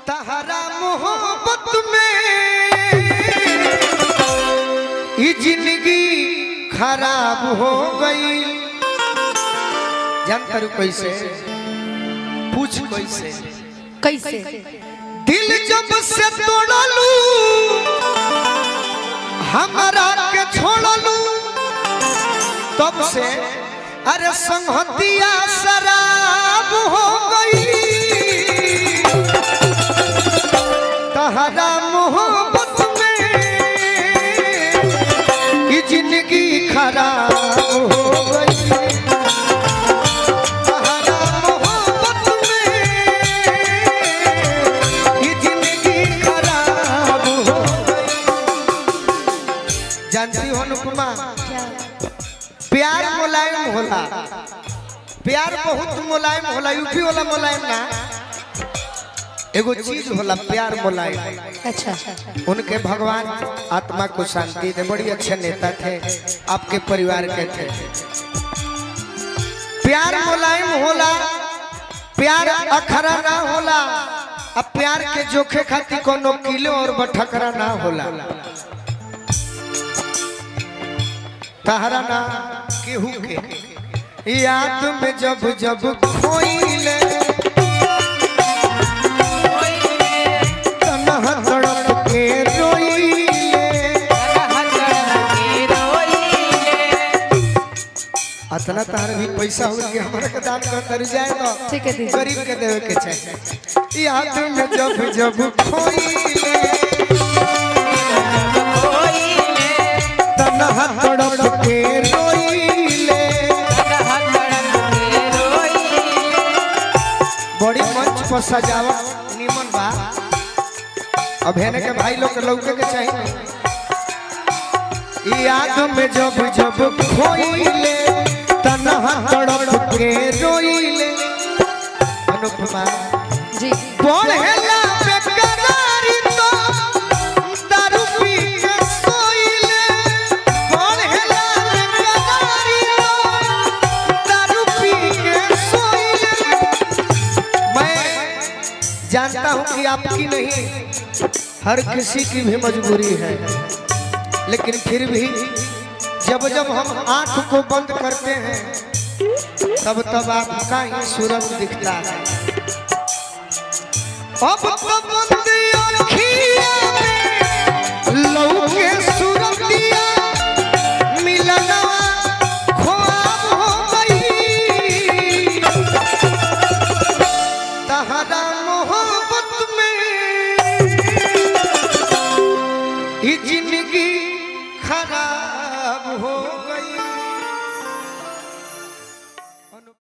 तहरा मोहब्बत में ये जिंदगी खराब हो गई जानता रू कैसे पूछ कैसे कैसे दिल जब से तोड़लू हमारा के छोड़लू तब से अरे संहतिया शराब हो गई तहरा मोहब्बत में ये जिंदगी खराब हो गई तहरा मोहब्बत में ये जिंदगी खराब हो गई जानती हो अनुपमा प्यार मुलायम होला प्यार बहुत मुलायम होला यूपी वाला मुलायम ना एगो चीज होला प्यार मुलायम अच्छा उनके भगवान आत्मा को शांति दे बड़ी अच्छे नेता थे आपके परिवार के थे प्यार मुलायम होला प्यार अखरा ना होला अब प्यार के जोखे खातिर कोनो किलो और बठकरा ना होला तहरा ना केहू के याद में जब जब खोइले तनहा तड़प के रोइले अतना तार भी पैसा हो के हमरा के दान कर कर जाए तो ठीक है दीदी। गरीब के देवे के चाहिए याद में जब जब खोइले तनहा तड़प के रोइले बड़ी मंच पर सजावट निमन बा अब हेने के भाई लोग के लौके के चाहिए याद में जब जब खोइले तनहा तड़प के रोइले अनुपमा जी बढ़ेला बेकरारी तो दारू पी के सोइले बढ़ेला बेकरारी तो दारू पी के सोइले मैं जानता हूं कि आपकी नहीं हर किसी की भी मजबूरी है लेकिन फिर भी जब जब हम आंख को बंद करते हैं तब तब आपका ही सूरज दिखता है अब तो बंद अखिया में लौके सूरतिया मिलना ख्वाब हो गई तहरा मोहब्बत में ये जिंदगी खराब हो